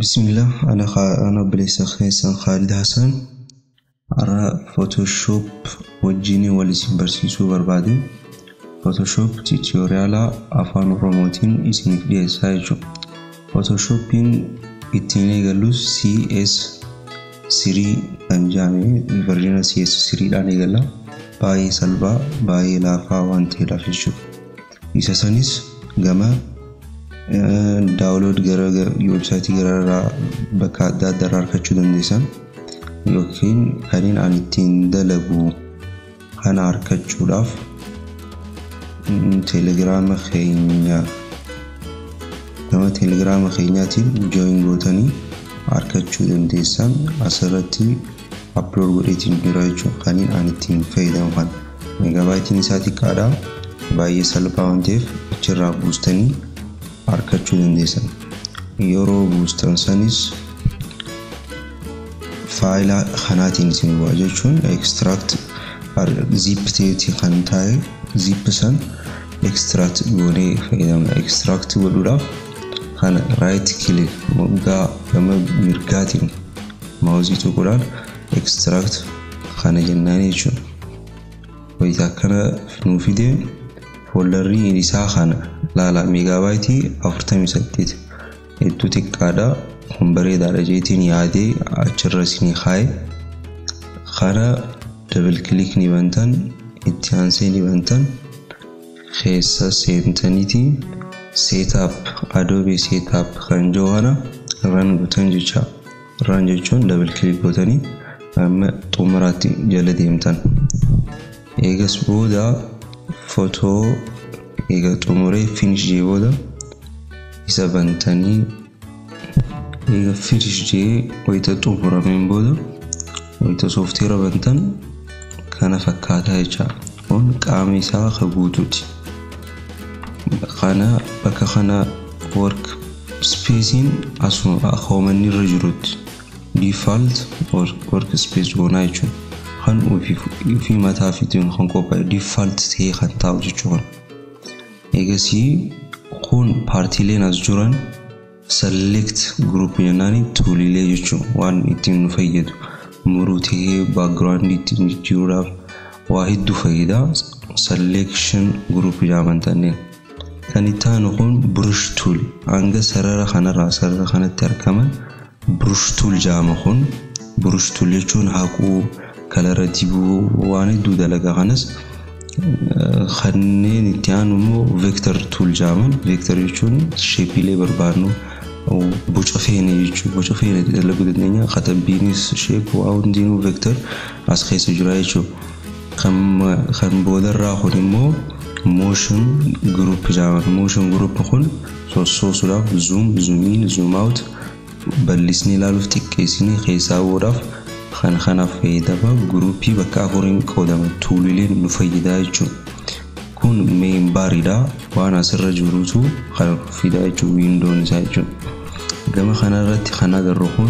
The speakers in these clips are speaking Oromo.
Bismillah, ana ana obboleessa keessan Khaalid Hassan. Har'a Photoshop wajjin wal isin barsiisuu barbaade. Photoshop tiitoriyaalaa afaan Oromootiin isiniif dhiyeessaa jechuudha. Photoshoppiin ittiin eegallus CS3 kan jedhame verjina CS3 dhaan eegalla. Baay'ee salphaa, baay'ee laafaa waan ta'eedhaaf jechuudha. Isa sanis gama daawulood gara weebsaayitii garaagaraa bakka adda addaa argachuu dandeessan yookiin kanneen ani ittiin dalagu kana argachuudhaaf teelegiraama keenya gama teelegiraama keenyaatiin jooyin gootanii argachuu dandeessan asirratti aplood godheetiin jira jechuudha kanneen ani ittiin fayyadamu kana meegaabaayitiin isaa xiqqaadha baay'ee salphaa waan ta'eef achirraa buustanii argachuu dandeessan yeroo buustan sanis faayila kanaatiin isin bu'a jechuun ekstiraakt ziip ta'eeti kan taa'e ziip san ekstiraakt goonee fayyadamna ekstiraakt godhuudhaaf kana raayit kilik moggaa gama mirgaatiin maawuzii tuquudhaan ekstiraakt kana jennaan jechuudha wayita akkana nuu fidee fooldarrii isaa kana laala meegaabaayitii 48 hedduu xiqqaadha kun bareedaadha jeetiin yaadee achirra isinii kaa'e kana dabal kilik ni bantan itti aansee ni bantan keessa seentaniiti seetaap adoobee seetaap kan jiru kana irraan gootan jecha irraan jechuun dabal kilik gootanii amma xumuraatti jala deemtan eegas booda footoo eega xumuree finish jee booda isa bantanii eega finish jee wayita xumurameen booda wayita soofteera bantan kana fakkaataa jecha kun qaama isaa ka guutuuti kana bakka kana work speesiin asuma akoomanni irra jirutti default work space goonaa jechuun kan ofii mataa fiitiin kan qophaa'e default ta'ee kan taa'u jechuudha. eegasii kun paartiileen as jiran select group jennaani tuulilee jechuun waan ittiin nu fayyadu muruu ta'ee baakgiraawundi ittiin jijjiiruudhaaf waa hedduu fayyada selection group jedhaman tanneen kan itti aanu kun brush tool hanga sarara kanarraa sarara kanatti argaman brush tool jedhama kun brush tool jechuun haquu kalara dibuu waan hedduu dalagaa kanas kanneen itti aanu immoo veektar tuul jedhaman veektar jechuun sheepiilee barbaadnu boca feene jechuun boca feene dalaguu dandeenya katabbiinis sheep waa hundinuu veektar as keessa jira jechuudha kan boodarraa kun immoo motion group jedhaman motion group kun sossoosuudhaaf zoom zoomiin zoom out bal'isnee ilaaluuf xiqqeessinee keessaa bu'uudhaaf kan kanaaf fayyadama guruupii bakka afuriin qoodama tuulileen nu fayyadaa jechuudha. Kun meen baariidha waan asirra jirutu kan fidaa jechuudha wiindoon isaa jechuudha. Gama kanarratti kan agarru kun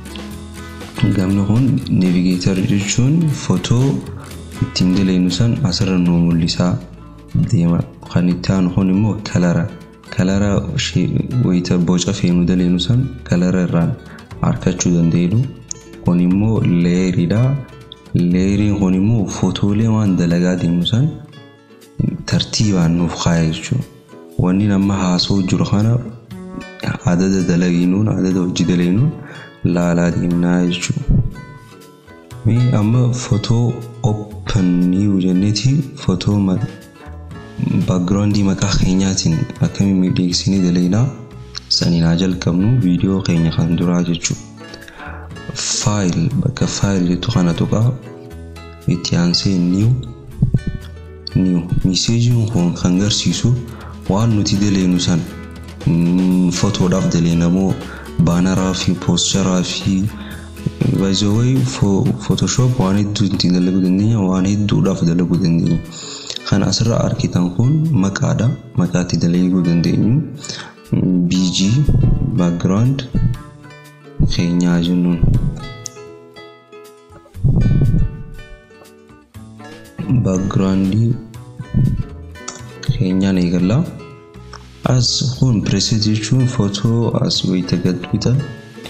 gamni kun neevigeetar jechuun footoo ittiin daleenyu san asirra nu mul'isaa deema. Kan itti aanu kun immoo kalara. Kalara wayita boca feenu daleenyu san kalara irraan argachuu dandeenyu. kun immoo leeriidha. Leeriin kun immoo footoolee waan dalagaa deemu san tartiibaan nuuf kaa'e jechuudha. Wanni nama haasoo jiru kana adada dalagiinuun adada hojii daleenuun laalaa deemnaa jechuudha. Mee amma footoo open new jenneeti footoo baakgiraawundii maqaa keenyaatiin akkamiin miidhagsinee dalegnaa saniin haa jalqabnu viidiyoo keenya kan duraa jechuudha. faayil bakka faayil jettu kana tuqaa itti aansee niiw niiw miseejiin kun kan agarsiisu waan nuti daleenu san footoodhaaf daleenamoo baanaraa fi poosteraa fi baay'ee footooshoop waan hedduu ittiin dalaguu dandeenya waan hedduudhaaf dalaguu dandeenya. Kan asirra argitan kun maqaadha maqaa itti dalaguu dandeenyu BG background keenyaa jennuun. baakgiraawundii keenyaan eegalla. As kun pireeset jechuun footoo as wayita gad bitan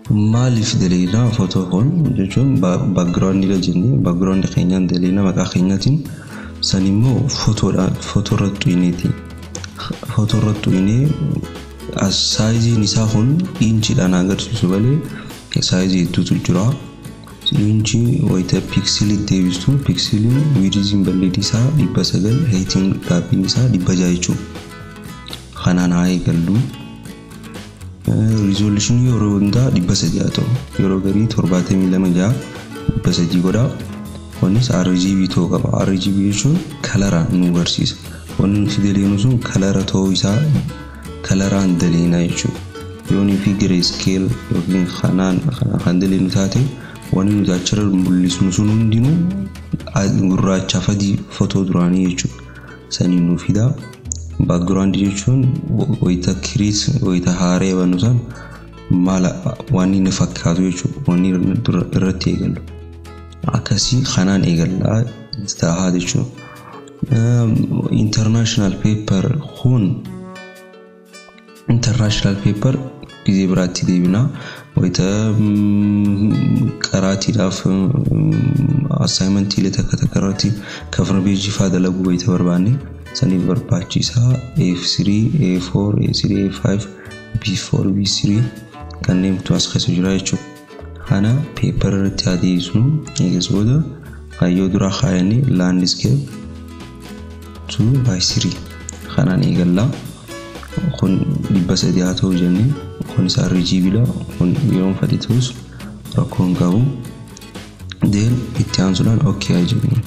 maaliif daleena footoo kun jechuun baakgiraawundiidha jennee baakgiraawundi keenyaan daleena maqaa keenyaatiin san immoo footoodhaan footoo irratti xuyineeti. Footoo irratti xuyinee as saayiziin isaa kun inchiidhaan agarsiisu malee saayizii hedduutu jira. Inchi wayita piiksilii deebistu piiksiliin wiidiziin bal'inni isaa dhibba sagal heetiin dhaabbiin isaa dhibba jaha jechuudha. Kanaan haa eegallu. Riizooluushinii yeroo hundaa dhibba sadii haa ta'u yeroo garii torbaatamii lama jaha dhibba sadii godha. Kunis RGB ta'uu qaba. RGB jechuun kalaraan nu agarsiisa. Wanni nuti daleenu sun kalara ta'uu isaa kalaraan daleena jechuudha. Yoonii fi gireeskeel yookiin kanaan kan daleenu taate wanni nuti achirra mul'isnu sun hundinuu gurraacha fi adii footoo duraanii jechuudha. Sanii nu fida. Baakgiraawundi jechuun wayita kiriis wayita haaree bannu san maal waan inni fakkaatu jechuudha. Wanni irratti eegallu. Akkasii kanaan eegallaa taa'aa jechuudha. International paper kun international paper ጊዜ biraatti deebina wayita qaraatiidhaaf assaayimentii takka takka irratti kafra beejii fa'aa dalaguu wayita barbaanne saniif barbaachisaa A3, A4, A3, A5, B4, B3 kanneentu as keessa jira jechuudha. Kana peepar irratti adeemsinu eegas booda kaayyoo duraa kaayanii laandiskeep 2 by 3 kanaan eegallaa. kun dhibba sadii haa ta'u jennee kun isaa RGBdha kun yeroo fedhe ta'us rakkoo hin qabu deen itti aansuudhaan okkee haa jennu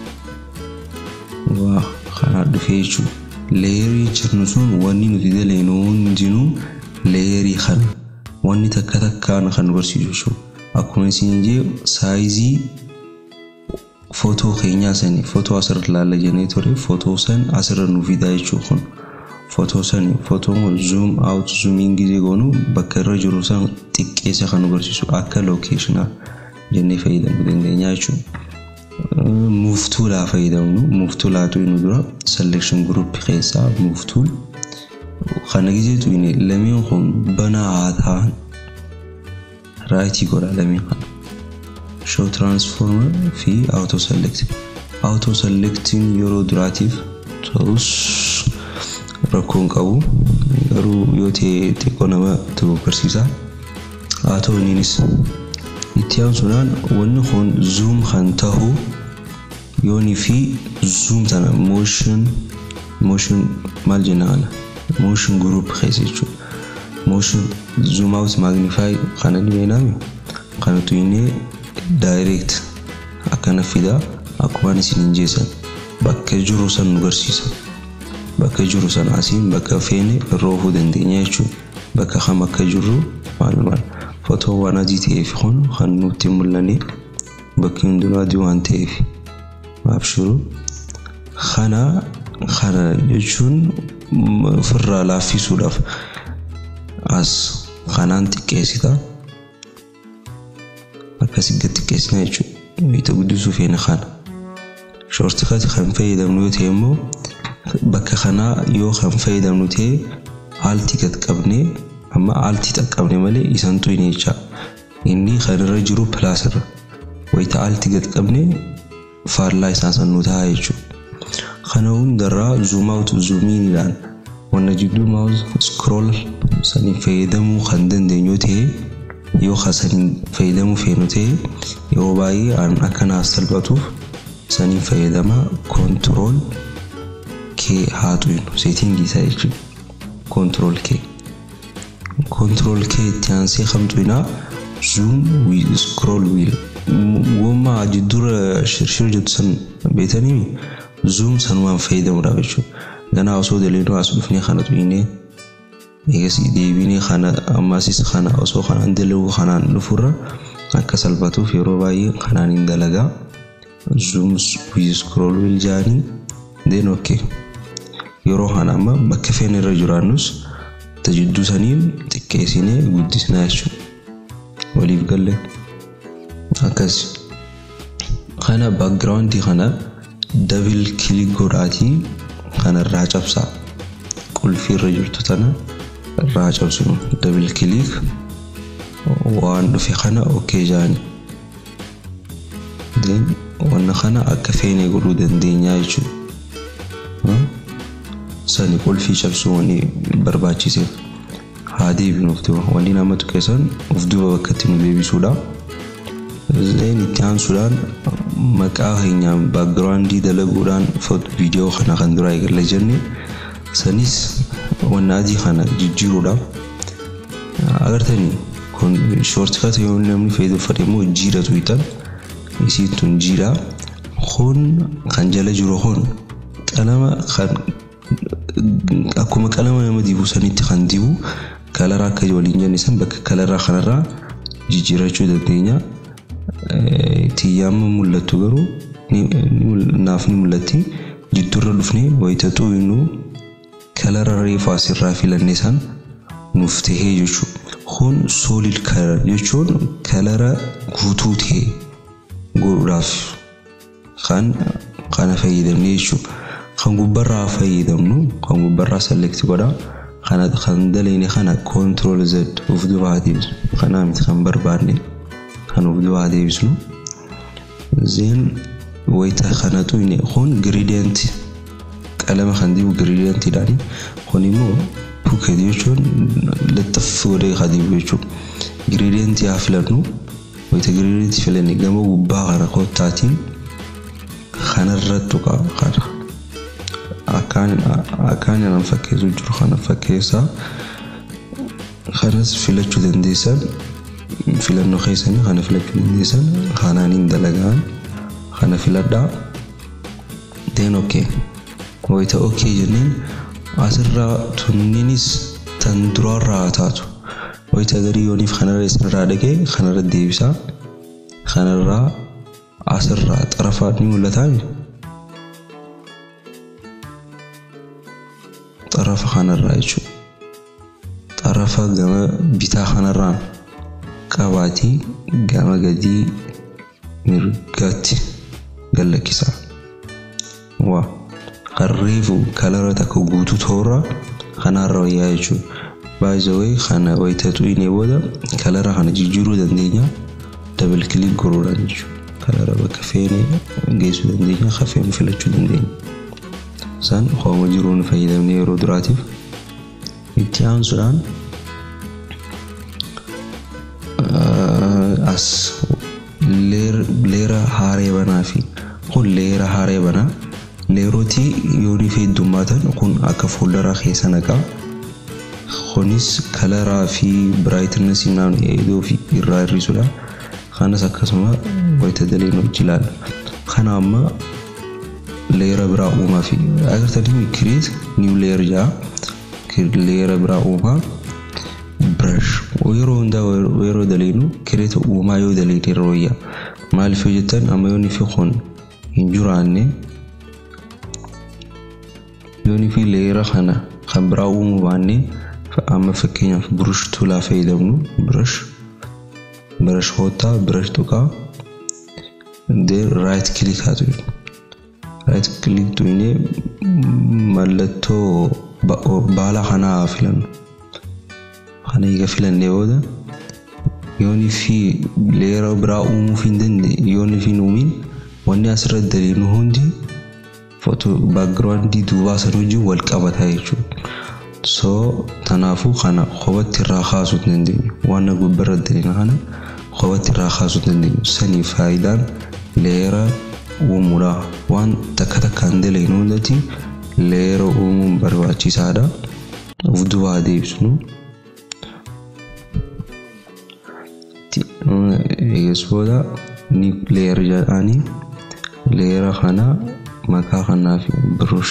waa kanaa dhufee jechuudha leeyerii jennu sun wanni nuti daleenu hundinuu leeyerii kana wanni takka takkaan kan barsiisu jechuudha akkuma isin jee saayizii footoo keenyaa sanii footoo asirra ilaalla jennee ture footoo san asirra nu fidaa jechuudha kun. footoo sani footoon zoom out zoomiin gisee goonu bakka irra jiru san xiqqeessa kan agarsiisu akka lookeeshinaa jennee fayyadamuu dandeenya jechuudha. Muuftuulaa fayyadamnu muuftuulaatu nu dura selection group keessaa muuftuul kana giseetu inni lameen kun banaa haa ta'an raayitii godha lameen kana. Show transformer fi auto select. Auto selectiin yeroo duraatiif ta'us rakkoon qabu garuu yoo ta'e xiqqoo nama agarsiisa haa ta'u innis itti aansuudhaan wanni kun zuum kan ta'u yoonii fi zuum sana mooshin mooshin maal jennaan mooshin guruup keessa jechuudha mooshin zuum awut maagnifaay kana ni beeknami kana tuyinee daayireekt akkana fida akkuma isin hin jeessan bakka jiru san nu agarsiisa. bakka jiru sana asiin bakka feene roofuu dandeenya jechuudha. Bakka kam akka jirru maal maal footoo waan adii ta'eef kun kan nutti mul'anne bakki hundinuu adii waan ta'eef abshiru kana kana jechuun ofirraa laaffisuudhaaf as kanaan xiqqeessita akkasii gad xiqqeessina jechuudha. Wayita guddisuu feene kana. Shoortikati kan fayyadamnu yoo ta'e immoo bakka kanaa yoo kan fayyadamnu ta'e aaltii gad qabnee amma aaltii xaqqabne malee isaan tuyne jecha inni kan irra jiru pilaasirra wayita aaltii gad qabne faallaa isaa sannuu ta'a jechuudha. Kana hundarraa zuum awut zuumiinidhaan wanna jidduu maawus scroll saniin fayyadamuu kan dandeenyu ta'e yoo saniin fayyadamuu feenu ta'e yeroo baay'ee akka naaf salphatuuf saniin fayyadama koontirool kee haa tuynu seetingii isaa jechuudha. Koontirool kee. Koontirool kee itti aansee kan tuyinaa zuum wiil scroll wiil. Wammaa jiddura shirshir jettu san beetanii zuum sanumaan fayyadamuudhaaf jechuudha. Ganaa osoo daleenuu as dhufnee kana tuyinee eegas deebinee kana ammasis kana osoo kanaan dalaguu kanaan dhufurra akka salphatuuf yeroo baay'ee kanaan hin dalagaa. Zuum wiil scroll wiil jaanii deen okkee. yeroo kana amma bakka feene irra jiraannus tajidduu saniin xiqqeessinee guddisnaa jechuudha. Waliif galle akkas. Kana baakgiraawundii kana dabil kilik godhaatii kana irraa cabsaa. Qulfii irra jirtu tana irraa cabsinu dabil kilik waan dhufe kana okkee jaani wanna kana akka feene godhuu dandeenya jechuudha sani qulfii cabsuu wanni barbaachiseef haa deebinuuf ta'u wanni namatti keessan of duuba bakka itti nu deebisuudha. Zeen itti aansuudhaan maqaa keenyaan baagiraawundii dalaguudhaan viidiyoo kana kan duraa eegalla jenne sanis wanna adii kana jijjiiruudhaaf agartanii kun shoortikata yoo namni fayyadamu immoo jiidha tuyitan isiin tun jiidha kun kan jala jiru kun qalama kan akkuma qalama nama dibu sanitti kan dibu kalara akka waliin jenne san bakka kalaraa kanarraa jijjiirachuu dandeenya. Xiyyaama mul'attu garuu naaf ni mul'atti jidduurra dhufnee wayitatuu innuu kalara reefu asirraa filannee san nuuf tahee jechuudha. Kun soolid kalar jechuun kalara guutuu ta'e godhuudhaaf kan kana fayyadamne jechuudha. Kan gubbarraa fayyadamnu kan gubbarraa selekti godhaa. kana kan dalayne kana control z of duubaa deebisnu kanaa miti kan barbaadne kan of duubaa deebisnu zeen wayita kana tuyne kun gradient qalama kan dibu gradientidhaani kun immoo puket jechuun lattaffi godhee kan dibu jechuudha gradient haa filannu wayita gradient filanne gama gubbaa kana kottaatiin kanarrattu kana akkaan nan fakkeessu jiru kana fakkeessaa kanas filachuu dandeessan filannoo keessanii kana filachuu dandeessan kanaaniin dalagaan kana filadhaa deen okkee wayita okkee jenneen asirraa tunninis tan duraarraa taatu wayita garii yooniif kanarra isinirraa dhagee kanarra deebisaa kanarraa asirraa xarafaa ni mul'ataa xarafa kanarraa jechuudha. Xarafa gama bitaa kanarraan qabaatii gama gadii mirgaatti gallakkisaa. Waa harreefu kalara takka guutuu toora kanarra wayyaa jechuudha. Baay'ee kana wayita tuyinee booda kalara kana jijjiiruu dandeenya dabal kilik gochuudhaan jechuudha. Kalara bakka feene geessuu dandeenya kafeen filachuu dandeenya. san hooma jiruun fayyadamne yeroo duraatiif itti aansuudhaan as leera haaree banaa fi kun leera haaree banaa leerootii yoonii fi heddummaatan kun akka fuuldaraa keessa naqaa kunis kalaraa fi biraayitnesii naan eeguu fi irraa hir'isuudha kanas akkasuma wayita daleen hojii ilaala kana amma leera biraa uumaa fi agartanii kireet niw leer jaa leera biraa uumaa brush yeroo hundaa yeroo daleenu kireeta uumaa yoo daleene yeroo wayyaa maaliif yoo jettan amma yoonni fi kun hin jiraanne yoonni fi leera kana kan biraa uumuu baanne amma fakkeenyaaf burush tulaa fayyadamnu brush brush hoottaa brush tuqaa raayit kilik haa tuqnu right click tuyne mallattoo baala kanaa filannu kana eega filannee booda yoonii fi leera biraa uumuuf hin dandeenye yoonii fi uumiin wanni asirratti daleenu hundi foto baagiraawundii duubaa san wajjin wal qabataa jechuudha. So tanaafuu kana kophatti irraa kaasuu hin dandeenyu. Waan gubbarra daleena kana kophatti irraa kaasuu hin dandeenyu. Sanii faayidaan leera uumuudha. Waan takka takkaan daleenu hundatti leera uumuun barbaachisaadha. Of duubaa deebisnu. Eegas booda ni leera jedhanii leera kana maqaa kanaaf birush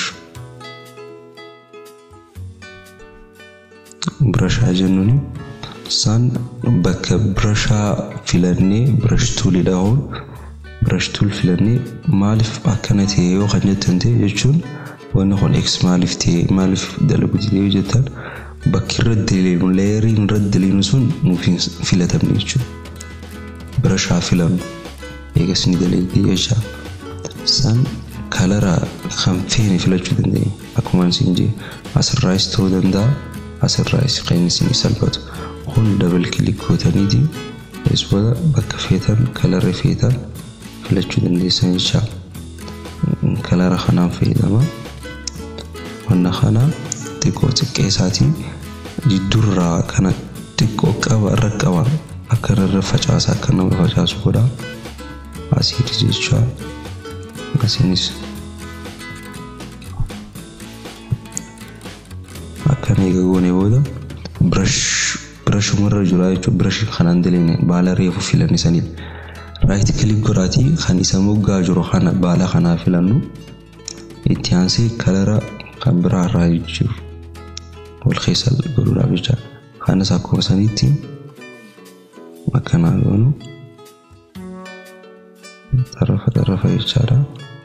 birashaa jennuun isaan bakka birashaa filannee birash tuulii dhahuun birash tuul filannee maaliif akkana ta'e yoo kan jettan ta'e jechuun wanni kun x maaliif ta'e maaliif dalagu ta'e yoo jettan bakki irra daleenu leeriin irra daleenu sun nuuf hin filatamne jechuudha. Birashaa filannu eegas ni daleegdee jechaa isaan kalara kan feene filachuu dandeenya akkuma isin jee asirraayis ta'uu danda'a asirraayis kan isin salphatu kun dabal kilik gootaniiti booda bakka feetan kalarri feetan filachuu dandeessan jecha kalara kanaan fayyadama wanna kana xiqqoo xiqqee isaatii jidduurraa kana xiqqoo qaba irra qaba akka irra facaasa akka nama facaasu godha asiidis jecha asiinis akkana eega goone booda birash birashumarra jira jechuudha birashii kanaan daleene baala reefu filanne saniidha. Raayit kilik godhaatii kan isa moggaa jiru kana baala kanaa filannu itti aansee kalara kan biraa irraa jiru wal keessa godhuudhaaf jecha kanas akkuma saniitti akkanaa goonu xarafa xarafa jechaadha.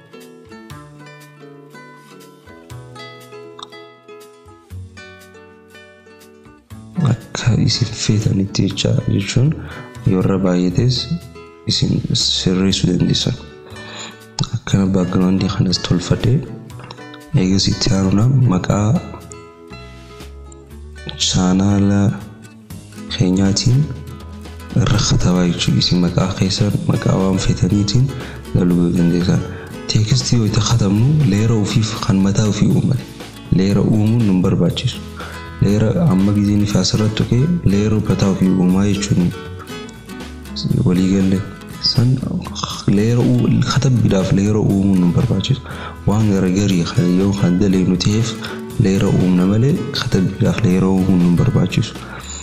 akka isin feetanitti jecha jechuun yoo irra baay'ates isin sirreessuu dandeessan. Akkana baakgiraawundii kanas tolfadhee eegas itti aanuudha maqaa chaanaala keenyaatiin irra katabaa jechuudha. Isin maqaa keessan maqaa waan feetaniitiin galuu dandeessan. Teekistii yoo itti katabnu leera ofiif kan mataa ofii uuman leera uumuun nu barbaachisu. leera amma gizeen ifi asirratti tuqee leera mataa ofii uumaa jechuun waliigalle san leera katabbiidhaaf leera uumuun nu barbaachisu waan garagarii kan yoo kan dalagnu ta'eef leera uumna malee katabbiidhaaf leera uumuun nu barbaachisu.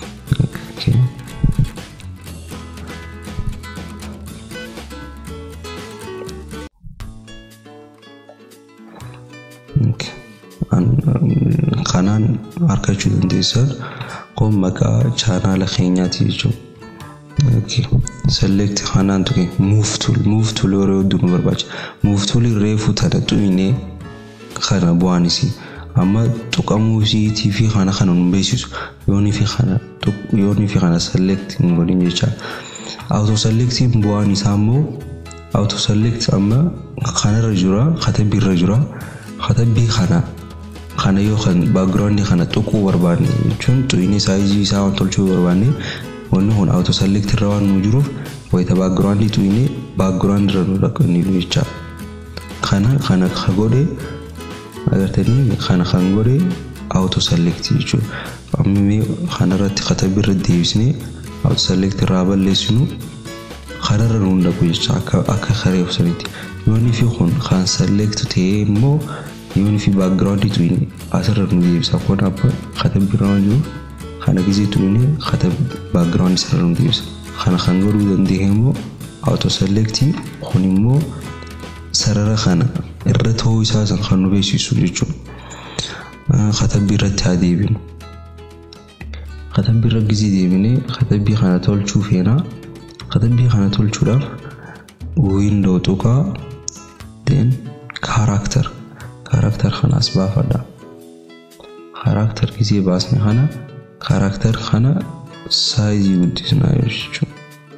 kanaan argachuu dandeessan kun maqaa chaanaala keenyaati jechuudha. Select kanaan tuqe move tool move tool yeroo hedduu nu barbaachisa. Move tool reefu tana xumine kana bu'aanis amma tuqamuu isiitii fi kana kana nu beeksisu yoonii fi kana yoonii fi kana select hin godhin jecha. Auto selectiin bu'aan isaa immoo auto select amma kanarra jira katabbiirra jira katabbii kana kana yoo kan baakgiraawundii kana tuquu barbaanne jechuun xuyinii saayizii isaa waan tolchuu barbaanne wanni kun auto select irra waan nu jiruuf wayita baakgiraawundii xuyinee baakgiraawundii irra nu dhaqaniiru jecha kana kana ka godhe agartanii kana kan godhe auto select jechuudha amma kana irratti katabbii irra deebisnee auto select irraa balleessinu kanarra nu dhaqu jecha akka akka kareef sanitti yoonni fi kun kan select ta'ee immoo yoonni fi baakgiraawundii tuyine asirra nu deebisa kun abba katabbii irra waan jiruuf kana gizee tuyine katab baakgiraawundii isarra nu deebisa kana kan godhuu dandeenye immoo auto selectii kun immoo sarara kana irra ta'uu isaa san kan nu beeksisu jechuudha katabbii irratti haa deebinu katabbii irra gizee deebinee katabbii kana tolchuu feenaa katabbii kana tolchuudhaaf wiindoo tuqaa then kaaraakter kaaraakter kanas baafadha kaaraakter gizee baasne kana kaaraakter kana saayizii guddisnaa jechuudha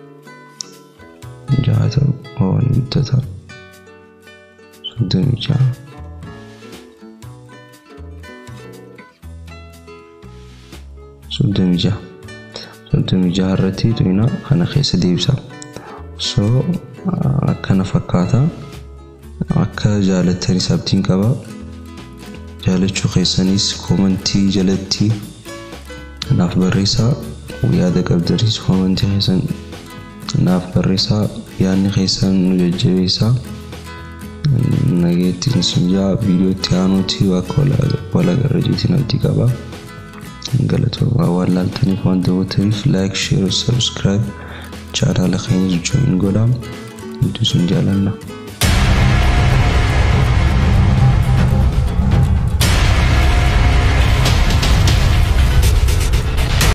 jaata waan guddata soddomii jaha soddomii jaha soddomii jaha irratti tuyina kana keessa deebisa so akkana fakkaata akka jaalattanis abdiin qaba jaalachuu keessanis koomantii jalatti naaf barreessaa yaada qabdanis koomantii keessan naaf barreessaa yaadni keessan nu jajjabeessaa nageettiin sinjaa viidiyootti aanuuti akka walagarra jeetiin abdii qaba galatoomaa waan laaltaniif waan daawwattaniif laayik sheer sabskiraayib chaanaala keenya jooyin godhaa hedduu sin jaalanna.